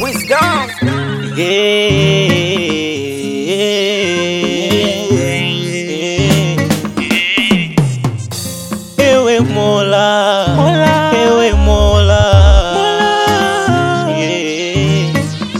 Wisdom. Ewe Mola, Mola. ewe Mola, Yeah.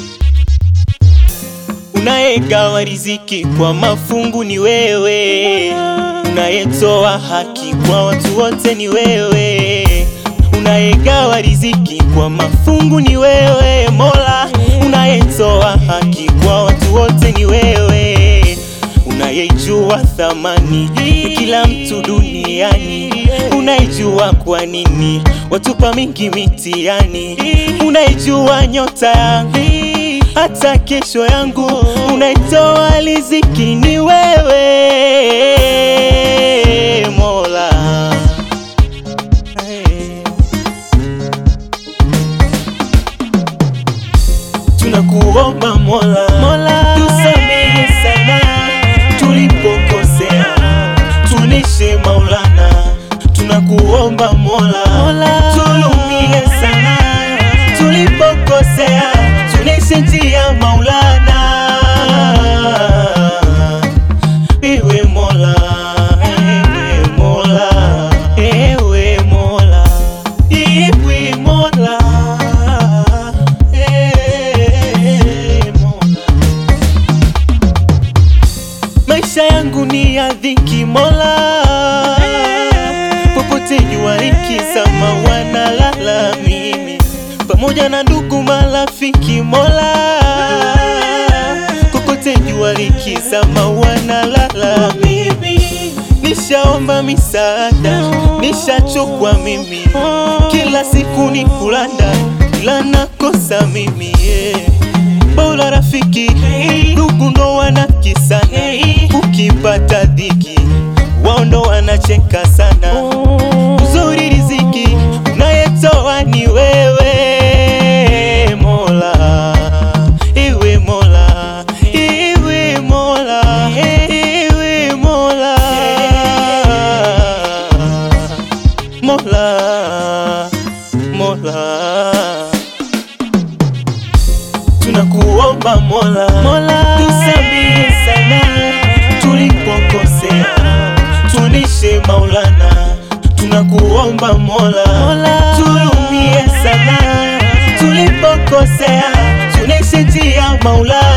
Unayegawa riziki kwa mafungu ni wewe, unayetoa haki kwa watu wote ni wewe, unayegawa riziki kwa mafungu ni wewe Mola, unayetoa haki kwa watu wote ni wewe, unayejua thamani ya kila mtu duniani, unaijua kwa nini watupa mingi mitihani, unaijua nyota yangu hata kesho yangu, unaitoa riziki ni wewe Mola. Hey. Tunakuomba Mola, Mola tusamehe sana tulipokosea, tunishe Maulana. Tunakuomba Mola, Mola tulumie sana tulipokosea, tunishe njia Maulana. Ewe Mola, ewe Mola, ewe Mola, ewe Mola, ewe Mola. Maisha yangu ni ya dhiki Mola, popote jua likizama wanalala mimi pamoja na ndugu marafiki Mola, kokote jua likizama wanalala mimi. Nishaomba misaada, nishachokwa mimi, kila siku ni kulanda, ila nakosa mimi yeah. Bora rafiki, ndugu ndo wanakisana, ukipata dhiki wao ndo wanacheka sana. Uzuri riziki unayetoa ni wewe Mola, ewe Mola, ewe Mola, ewe Mola, Mola, Mola. Tunakuomba Mola, Mola tusamehe sana tulipokosea, tunishe Maulana. Tunakuomba Mola, Mola tulumie sana tulipokosea, tunishe njia Maulana.